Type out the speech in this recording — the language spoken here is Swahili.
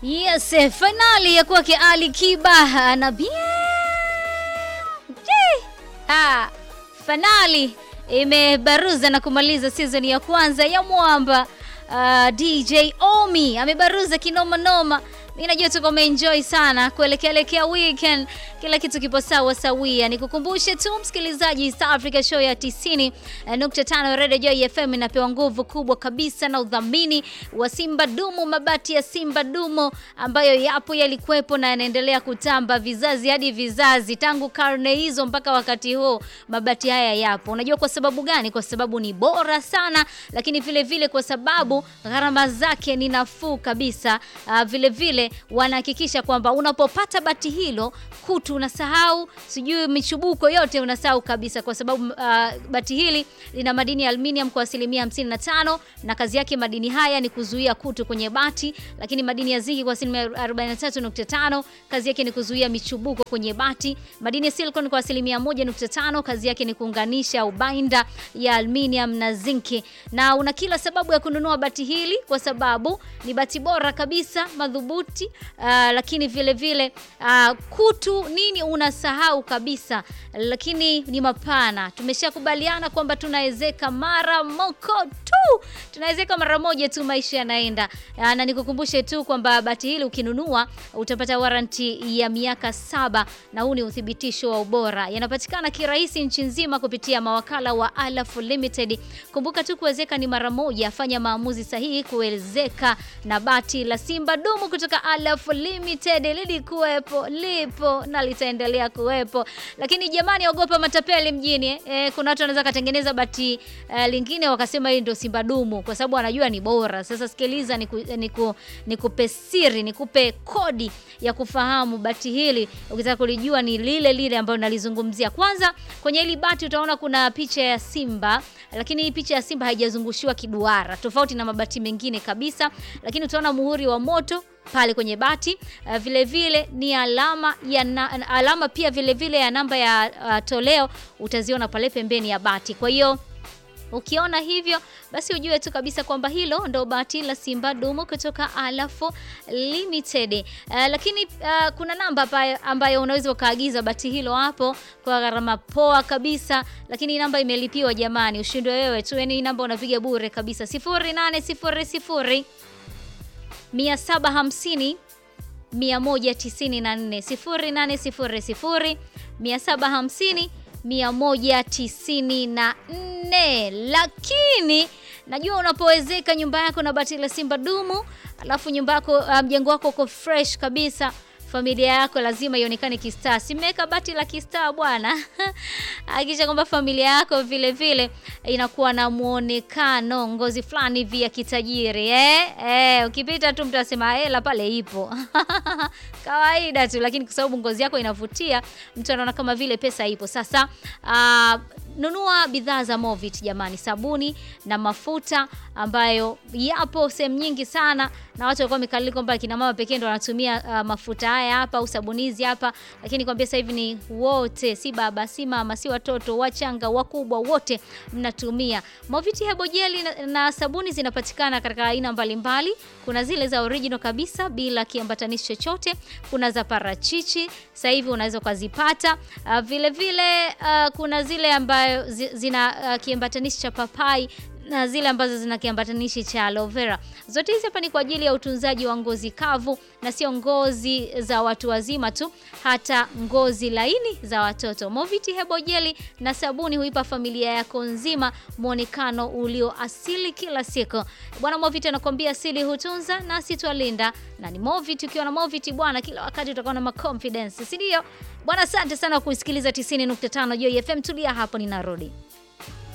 Yes, finali ya kwake Ali Kiba na bien. Je, ah, finali imebaruza na kumaliza season ya kwanza ya Mwamba. Uh, DJ Omi amebaruza kinoma noma. Mimi najua tuko umeenjoy sana kuelekea elekea weekend, kila kitu kipo sawa sawia. Nikukumbushe tu msikilizaji, East Africa Show ya 90.5 Radio Joy FM inapewa nguvu kubwa kabisa na udhamini wa Simba Dumu, mabati ya Simba Dumu ambayo yapo yalikuwepo na yanaendelea kutamba vizazi hadi vizazi, tangu karne hizo mpaka wakati huu, mabati haya yapo. Unajua kwa sababu gani? Kwa sababu ni bora sana, lakini vile vile kwa sababu gharama zake ni nafuu kabisa. Uh, vile vile wanahakikisha kwamba unapopata bati hilo kutu unasahau, sijui michubuko yote unasahau kabisa, kwa sababu uh, bati hili lina madini ya aluminium kwa asilimia 55 na kazi yake madini haya ni kuzuia kutu kwenye bati, lakini madini ya zinki kwa asilimia 43.5 kazi yake ni kuzuia michubuko kwenye bati. Madini ya silicon kwa asilimia 1.5 kazi yake ni kuunganisha ubainda ya aluminium na zinki, na una kila sababu ya kununua bati hili kwa sababu ni bati bora kabisa madhubuti. Uh, lakini vile vile uh, kutu nini unasahau kabisa, lakini ni mapana. Tumeshakubaliana kwamba tunawezeka mara moko tu, tunawezeka mara moja tu, maisha yanaenda. Uh, na nikukumbushe tu kwamba bati hili ukinunua utapata waranti ya miaka saba, na huu ni uthibitisho wa ubora. Yanapatikana kirahisi nchi nzima kupitia mawakala wa Alaf Limited. Kumbuka tu kuwezeka ni mara moja, fanya maamuzi sahihi kuwezeka na bati la Simba Dumu kutoka Alaf Limited. Lilikuwepo, lipo na litaendelea kuwepo, lakini jamani, ogopa matapeli mjini eh. E, kuna watu wanaweza katengeneza bati uh, lingine wakasema hili ndio Simba Dumu kwa sababu anajua ni bora. Sasa sikiliza, nikupe niku, niku siri, nikupe kodi ya kufahamu bati hili ukitaka kulijua ni lile lile ambalo nalizungumzia. Kwanza kwenye hili bati utaona kuna picha ya Simba, lakini hii picha ya Simba haijazungushiwa kiduara, tofauti na mabati mengine kabisa, lakini utaona muhuri wa moto pale kwenye bati uh, vile vile ni alama ya na, alama pia vile vile ya namba ya uh, toleo utaziona pale pembeni ya bati. Kwa hiyo ukiona hivyo basi ujue tu kabisa kwamba hilo ndo bati la Simba Dumu kutoka Alaf Limited. Uh, lakini uh, kuna namba ambayo unaweza ukaagiza bati hilo hapo kwa gharama poa kabisa, lakini namba imelipiwa jamani, ushindwe wewe tu, yani namba unapiga bure kabisa 0800 750 194 0800 750 194. Lakini najua unapowezeka nyumba yako na bati la Simba Dumu, alafu nyumba yako mjengo um, wako uko fresh kabisa familia yako lazima ionekane kistaa. Simeweka bati la kistaa bwana. Hakikisha kwamba familia yako vile vile inakuwa na muonekano ngozi fulani hivi ya kitajiri eh? Eh, ukipita tu mtu asema hela pale ipo kawaida tu, lakini kwa sababu ngozi yako inavutia mtu anaona kama vile pesa ipo. Sasa uh, nunua bidhaa za Movit jamani, sabuni na mafuta ambayo yapo sehemu nyingi sana, na watu walikuwa wamekalili kwamba kina mama pekee ndo wanatumia uh, mafuta haya hapa au sabunizi hapa, lakini kwambia sasa hivi ni wote, si baba si mama si watoto wachanga wakubwa, wote mnatumia Movit hebo jeli na, na sabuni zinapatikana katika aina mbalimbali. Kuna zile za original kabisa bila kiambatanishi chochote, kuna za parachichi sasa hivi unaweza ukazipata. Uh, vile vile uh, kuna zile ambayo zina uh, kiambatanishi cha papai na zile ambazo zina kiambatanishi cha aloe vera. Zote hizi hapa ni kwa ajili ya utunzaji wa ngozi kavu na sio ngozi za watu wazima tu, hata ngozi laini za watoto. Movit hebo jeli na sabuni huipa familia yako nzima muonekano ulio asili kila siku. Bwana Movit anakuambia asili hutunza nasi twalinda, na ni Movit. Ukiwa na Movit bwana, kila wakati utakuwa na confidence, si ndio bwana? Asante sana kusikiliza 90.5 Joy FM. Tulia hapo, ninarudi.